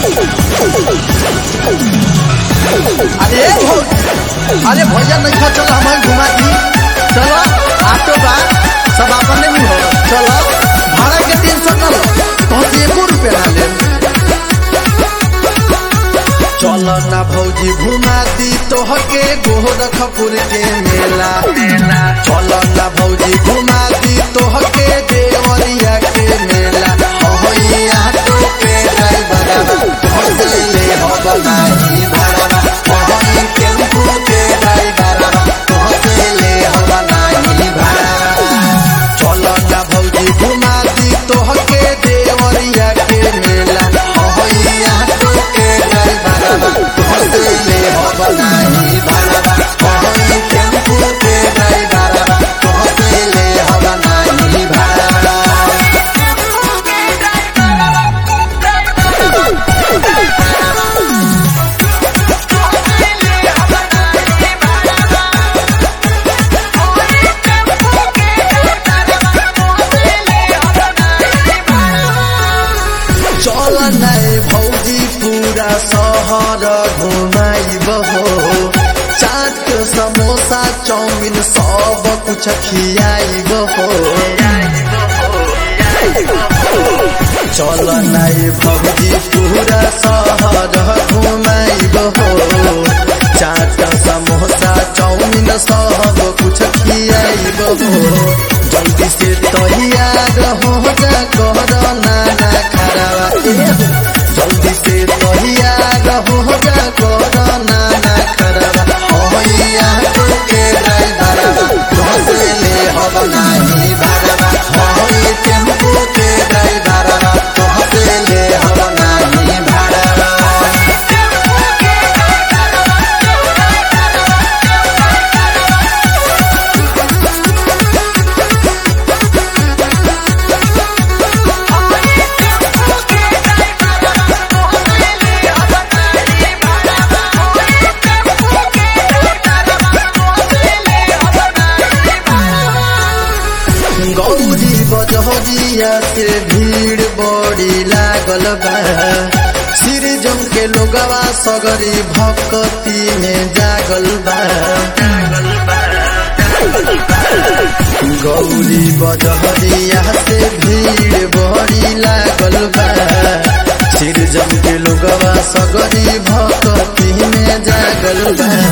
अरे भौ- अरे भैया नहीं खा चलो हमारे घुमा दी चलो ऑटो बा सब अपने में हो चलो भाड़ा के तीन सौ चलो तो एको रुपया ना ले चलो ना भौजी घुमा दी तोहके गोरखपुर के मेला चलो ना भौजी घुमा दी तोहके देवरिया के मेला होइया तो के ड्राइवर होते ले हो बनाई भाड़ा होई टेम्पू के ड्राइवर होते ले हो बनाई भाड़ा चलो ना भौजी घुमा दी तोहके देवरिया के मेला होइया तो के ड्राइवर होते ले हो बनाई भाड़ा होई टेम्पू के ड्राइवर होते ले हो बनाई भाड़ा चल नहीं भौजी पूरा शहर घुमाइब हो चाट समोसा चाउमिन सब कुछ खियाइब हो चल नहीं भौजी पूरा शहर घुमाइब हो चाट समोसा चाउमिन सब कुछ खियाइब हो जल्दी से तैयार हो जा कर नाना खराबा जल्दी से तैयार हो जा कर नाना खराबा होइया तो के ड्राइवर घोसे ले हब नाही भाड़ा होई टेम्पू के ड्राइवर घोसे ले हब नाही भाड़ा गौरी बजहरिया से भीड़ बड़ी लागल बा सिर जम के लोगवा सगरी भक्ति में जागल बा गौरी बजहरिया से भीड़ बड़ी लागल बा सिर जम के लोगवा सगरी भक्ति में जागल बा